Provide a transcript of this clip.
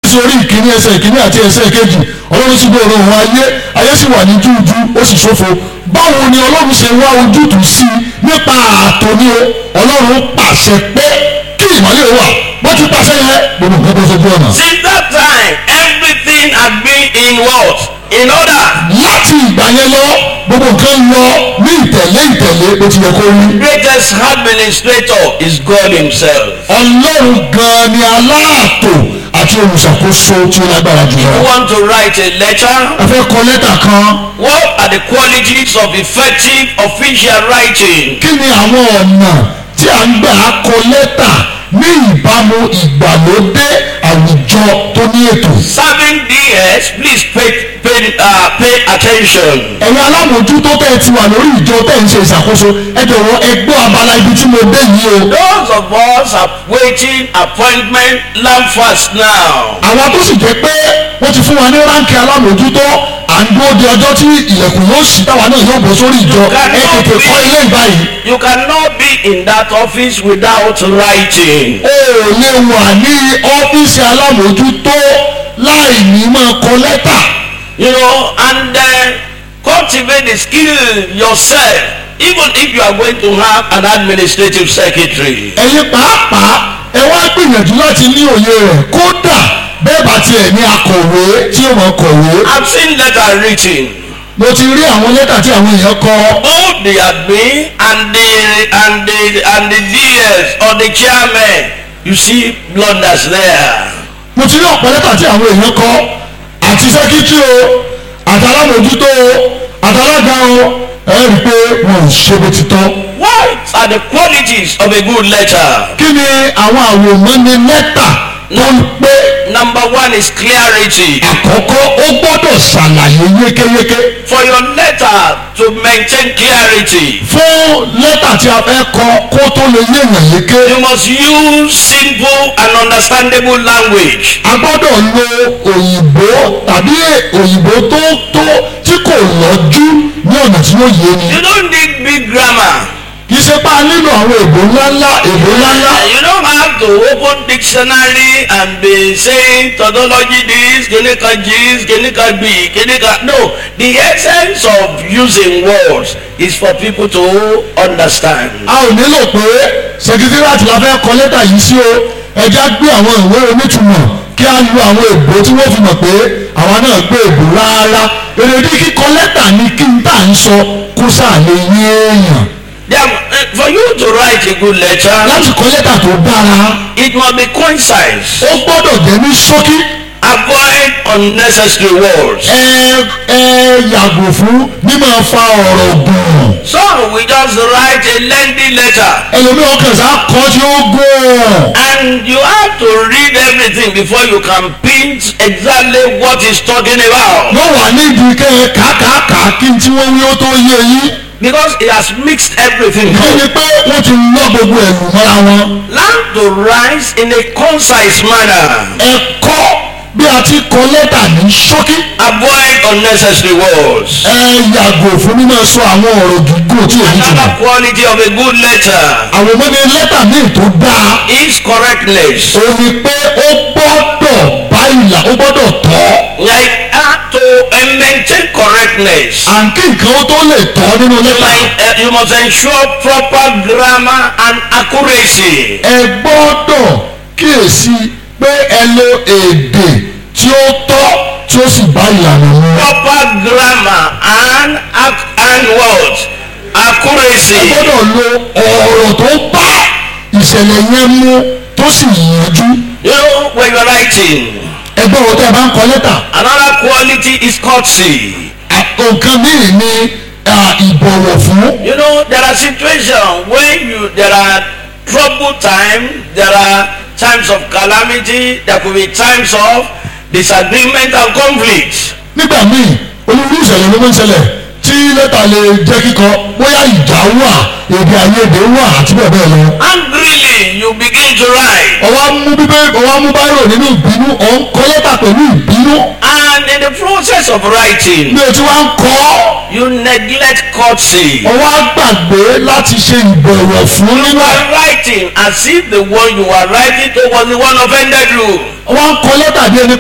sí orí ìkíní ẹsẹ̀ ìkíní àti ẹsẹ̀ kejì ọlọ́run sì gbé òun ayé ayé sì wà ní jújú ó sì ṣófo báwo ni ọlọ́run ṣe wá ojútùú sí i nípa ààtò ni o ọlọ́run pàṣẹ pé kí ìmọ̀lẹ́ wà bó ti pàṣẹ yẹn gbogbo nǹkan tó ṣojú ọ̀nà. Since that time, everything had been in what? In order. láti ìgbà yẹn lọ gbogbo nǹkan lọ ní ìtẹ̀lé ìtẹ̀lé bó ti yẹ kó rí. Greatest administrator is God Himself. ọlọ́run gan-an ni aláàtò àti olùṣàkóso tí ó lágbára You jùlọ. want to write a letter? a fẹ́ kọ lẹ́tà kan What are the qualities of effective official writing? kí ni àwọn ọ̀nà tí a ń gbà kọ lẹ́tà ní ìbámu ìgbàlódé àwùjọ tó ní ètò. Serving DS, please pay, pay, uh, pay attention. ẹ̀yin alámòójútó tẹ́ ẹ ti wà lórí ìjọ tẹ́ ẹ ń ṣe ìṣàkóso ẹ jọ̀wọ́ ẹ gbọ́ abala ibi tí mo dé yìí o. Those of us awaiting appointment, learn fast now. àwọn tó sì jẹ́ pé wọ́n ti fún wa ní ránkì alámòójútó à ń dúró de ọjọ́ tí ilẹ̀kùn yóò ṣí táwa náà yóò bọ́ sórí ìjọ ẹ tètè kọ́ ilé ìbáyìí. You cannot be in that office without writing. o ò lè wà ní ọ́fíìsì alámòójútó láì ní máa kọ lẹ́tà. You know, and uh, cultivate the skill yourself, even if you are going to have an administrative secretary. ẹ̀yin pàápàá ẹ wá gbìyànjú láti ní òye rẹ̀ kódà bẹ́ẹ̀ bá tiẹ̀ ní akọ̀wé tí ó máa kọ̀wé. I've seen letter written. mo ti rí àwọn lẹ́tà tí àwọn èèyàn kọ Both the admin and the and the and the DS or the chairman, you see blunders there. mo ti rí ọ̀pọ̀ lẹ́tà tí àwọn èèyàn kọ àti sẹ́kítì o àtàlámòjútó o àtàlága o ẹ rí i pé wọn ò ṣe bó ti tọ́. What are the qualities of a good letter? kí ni àwọn àwòmọ́ni lẹ́tà tó ń pé Number one is clarity. àkọ́kọ́ ó gbọ́dọ̀ ṣàlàyé yékéyéké For your letter to maintain clarity, fún lẹ́tà tí a fẹ́ kọ kó tó lè yéèyàn yéké you must use simple and understandable language. a gbọ́dọ̀ lo òyìnbó tàbí òyìnbó tó tó tí kò lọ́jú ní ọ̀nà tí yóò yé ni. You don't need big grammar. kì í ṣe pé a nílò àwọn èbó ńláńlá èbó ńláńlá. You don't have to open dictionary and be saying tautology this, clinical this, clinical B, clinical. No, the essence of using words is for people to understand. a ò nílò pé sẹkítírìàtì la fẹ́ kọ lẹ́tà yìí sí o ẹja gbé àwọn ìwé onítùmọ̀ kí a lo àwọn èbó tí wọ́n fi mọ̀ pé àwa náà gbé èbó rárá èrèdí kíkọ lẹ́tà ni kí n tà ń sọ kó sáà lè yé èèyàn There, uh, for you to write a good letter, láti kọ lẹ́tà tó dára it must be concise. ó gbọ́dọ̀ jẹ́ ní ṣókí Avoid unnecessary words. ẹ ẹ yàgò fún mímọ̀ fa ọ̀rọ̀ gùn Some we just write a lengthy letter ẹlòmíràn kàn sá kọ́ tí ó gùn and you have to read everything before you can paint exactly what he's talking about. yóò wà nídìí kẹ́ ẹ kàákàá kí n tí wọ́n wí ó tó yé yín. Because he has mixed everything ìdí ni up. pé wọ́n ti ná gbogbo ẹ̀rù mọ́ra wọn. Learn to write in a concise manner. ẹ̀kọ́ bí a ti kọ lẹ́tà ní ṣókí. Avoid unnecessary words. ẹ yàgò fún mímọ̀ sọ àwọn ọ̀rọ̀ gígùn tí èyí ti Another mọ̀. quality of a good letter àwọn ọmọdé lẹ́tà míì tó dáa. is correctness. ó ní pé ó gbọ́dọ̀ bá ìlà ó gbọ́dọ̀ tọ́. Like uh, to uh, maintain correctness. à ń kí nǹkan ó tó lè tọ́ nínú lẹ́tà. Like, uh, you must ensure proper grammar and accuracy. ẹ gbọ́dọ̀ kíyèsí pé ẹ lo èdè tí ó tọ́ tí ó sì bá ìlànà mu. Proper grammar and ac- and what? ẹ Accuracy. gbọ́dọ̀ lo ọ̀rọ̀ tó bá ìṣẹ̀lẹ̀ yẹn mu tó sì yanjú. You know when you're writing. ẹgbẹ́ wo tẹ́ ẹ bá ń kọ lẹ́tà. Another quality is courtesy. nǹkan míì ni à, ìbọ̀wọ̀ fún. You know there are situations when you there are trouble time, there are times of calamity, there could be times of disagreement and conflict. nígbà míì onírúurú ìṣẹ̀lẹ̀ ló máa ń ṣẹlẹ̀ tí lẹ́tà lè jẹ́ kíkọ bóyá ìjà wà èdè àìyedè wà àti bẹ́ẹ̀ bẹ́ẹ̀ lọ. Angrily you begin to write. ọwọ́ mú bíbẹ́ ọwọ́ mú báyọ̀ nínú ìbínú ọ̀ ń kọ lẹ́tà pẹ̀lú ìbínú. And in the process of writing, bí o ti wá ń kọ́ you neglect courtesy. ọwọ́ á gbàgbé láti ṣe ìbọ̀wọ̀ fún You nínú are writing as if the one you are writing to was the one offended you. ọwọ́ ń kọ lẹ́tà bí ẹni